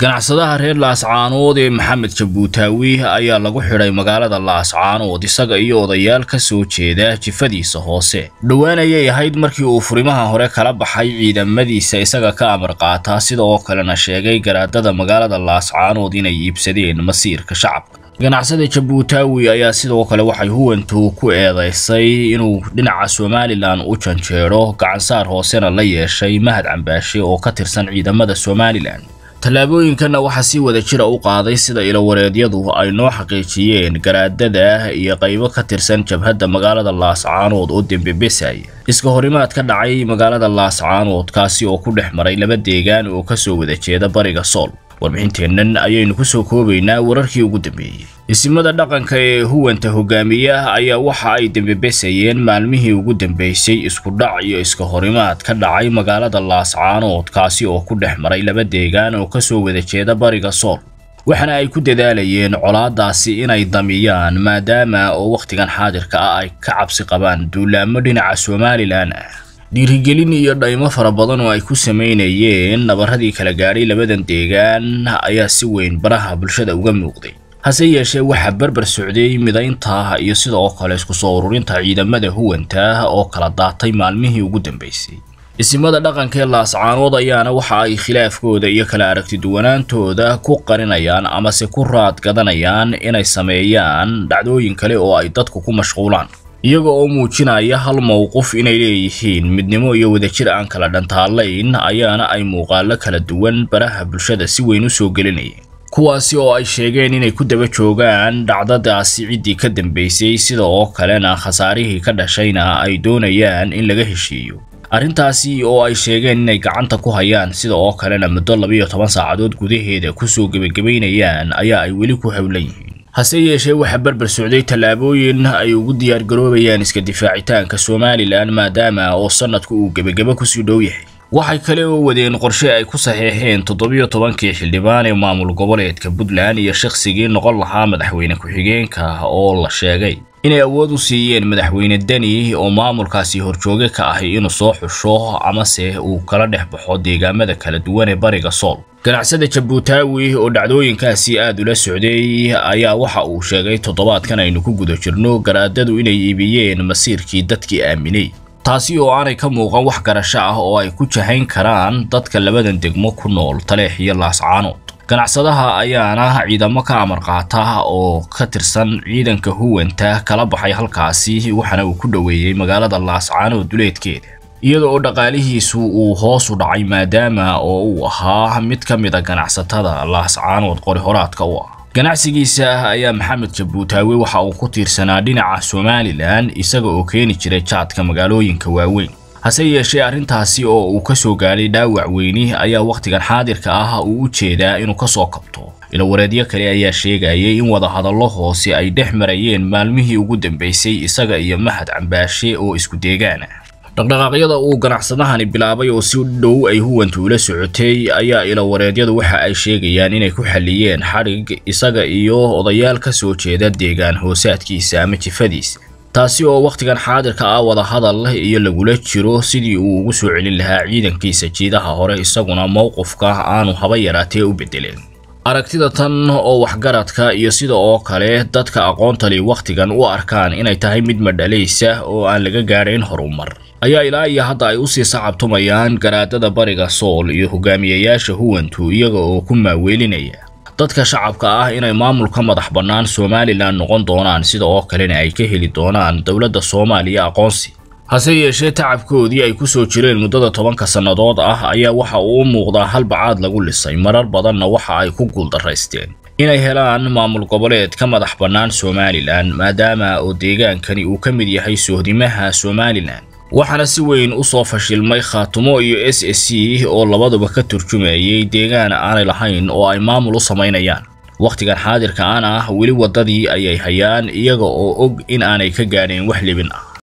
ganacsadaha reer laascaanood ee maxamed jabuutaawi ayaa lagu xidhay magaalada laascaanood isaga iyo odayaal ka soo jeeda jifadiisa hoose dhowaan ayay ahayd markii uu furimaha hore kala baxay ciidamadiisa isaga ka amar qaataa sida oo kalena sheegay garaadada magaalada laascaanood inay iibsadeen masiirka shacabka ganacsada jabuutaawi ayaa sidoo kale waxay huwantu ku eedaysay inuu dhinaca somalilan u janjeero gacansaar hoosena la yeeshay mahad cambaashe oo ka tirsan ciidamada somalilan tallaabooyinkanna waxaa si wada jira u qaaday sida ilowareedyadu ay noo xaqiijiyeen garaadada iyo qaybo ka tirsan jabhadda magaalada laascaanood oo dembebesaya iska horimaad ka dhacay magaalada laascaanood kaasi oo ku dhex maray laba deegaan oo kasoo wada jeeda bariga sool warbixinteennan ayaynu ku soo koobaynaa wararkii ugu dambeeyey isimada dhaqanka ee huwanta hogaamiya ayaa waxa ay dembebesayeen maalmihii ugu dambeysay isku dhac iyo iska horimaad ka dhacay magaalada laascaanood kaasi oo ku dhex maray laba deegaan oo kasoo wada jeeda bariga sool waxaana ay ku dadaalayeen colaadaasi inay damiyaan maadaama oo wakhtigan xaadirka ah ay ka cabsi qabaan duulaamo dhinaca somalilan ah dhiirigelin iyo dhaymo fara badan oo ay ku samaynayeen nabaradii kala gaadhay labadan deegaan ayaa si weyn baraha bulshada uga muuqday hase yeeshee waxaa berber socday midaynta iyo sida oo kale isku soo ururinta ciidamada huwanta oo kala daatay maalmihii ugu dambeysay isimada dhaqanka ee laascaanood ayaana waxa ay khilaafkooda iyo kala aragtiduwanaantooda ku qarinayaan amase ku raad gadanayaan inay sameeyaan dhacdooyin kale oo ay dadku ku mashquulaan iyaga oo muujinaya hal mowqif inay leeyihiin midnimo iyo wadajir aan kala dhantaalayn ayaana ay muuqaalo kala duwan baraha bulshada si weyn u soo gelinayeen kuwaasi oo ay sheegeen inay ku daba joogaan dhacdadaasi ciddii ka dambeysay sida oo kalena khasaarihii ka dhashayna ay doonayaan in laga heshiiyo arrintaasi oo ay sheegeen inay gacanta ku hayaan sida oo kalena muddo labiyo toban saacadood gudaheeda kusoo gebagabaynayaan ayaa ay weli ku howlan yihiin hase yeeshee waxaa berber socday tallaabooyin ay ugu diyaargaroobayaan iska difaacitaanka somalilan maadaama oo sanadku uu gebagaba kusii dhow yahay waxay kale oo wadeen qorshe ay ku saxeexeen toddobiyo tobankii xildhibaan ee maamul goboleedka puntland iyo shakhsigii noqon lahaa madaxweyne ku-xigeenka oo la sheegay inay awood u siiyeen madaxweyne deni oo maamulkaasi horjooge ka ahi inuu soo xusho amase uu kala dhex baxo deegaamada kala duwan ee bariga sool ganacsada jabuutaawi oo dhacdooyinkaasi aad ula socday ayaa waxa uu sheegay toddobaadkan aynu ku guda jirno garaadadu inay iibiyeen masiirkii dadkii aaminay taasi oo aanay ka muuqan wax garasho ah oo ay ku jahayn karaan dadka labadan degmo ku nool taleex iyo laascaanood ganacsadaha ayaana ciidamo ka amar qaata oo ka tirsan ciidanka huwanta kala baxay halkaasi waxaana uu ku dhoweeyey magaalada laascaanood duleedkeeda iyada oo dhaqaalihiisu uu hoos u dhacay maadaama oo uu ahaa mid ka mid a ganacsatada laascaanood qori horaadka u ah ganacsigiisa ayaa maxamed jabuutaawe waxa uu ku tiirsanaa dhinaca somalilan isaga oo keeni jiray jaadka magaalooyinka waaweyn hase yeeshee arrintaasi oo uu ka soo gaadhay dhaawac weyni ayaa wakhtigan xaadirka ah uu u jeedaa inuu ka soo kabto ilowareedyo kale ayaa sheegayay in wadahadallo hoose ay dhex marayeen maalmihii ugu dambeysay isaga iyo mahad cambaashe oo isku deegaan ah dhaqdhaqaaqyada uu ganacsadahani bilaabay oo si dhow ay huwantu ula socotay ayaa ilowareedyadu waxa ay sheegayaan inay ku xalliyeen xadhig isaga iyo odayaal ka soo jeeda deegaan hoosaadkiisa ama jifadiisa taasi oo wakhtigan xaadirka ah wadahadal iyo lagula jiro sidii uu ugu soo celin lahaa ciidankiisa jiidaha hore isaguna mowqifka aanu haba yaraatee u bedeleen aragtida tan oo waxgaradka iyo sida oo kale dadka aqoontali wakhtigan u arkaan inay tahay mid madhalaysa oo aan laga gaadhayn horumar ayaa ilaa iyo hadda ay usii sacabtumayaan garaadada bariga sool iyo hogaamiyayaasha huwantu iyaga oo ku maaweelinaya dadka shacabka ah inay maamulka madax bannaan somalilan noqon doonaan sida oo kalena ay ka heli doonaan dowladda soomaaliya aqoonsi hase yeeshee tacabkoodii ay ku soo jireen muddada tobanka sannadood ah ayaa waxa uu u muuqdaa halbacaad lagu lisay marar badanna waxa ay ku guuldaraysteen inay helaan maamul goboleed ka madax bannaan somalilan maadaama oo deegaankani uu ka mid yahay sohdimaha somalilan waxaana si weyn u soo fashilmay khaatumo iyo s s c oo labaduba ka turjumayay deegaan aanay lahayn oo ay maamul u samaynayaan wakhtigan xaadirka aan ah weli waddadii ayay hayaan iyaga oo og in aanay ka gaadhayn wax libin ah